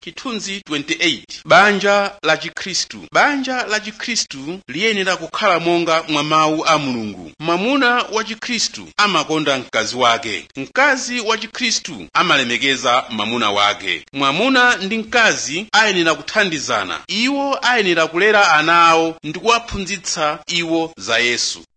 chithunzi 28 banja la chikhristu banja la chikhristu liyenera kukhala monga mwa mawu a mulungu mwamuna wa chikhristu amakonda mkazi wake mkazi wa chikhristu amalemekeza mwamuna wake mwamuna ndi mkazi ayenera kuthandizana iwo ayenera kulera ana awo ndi kuwaphunzitsa iwo za yesu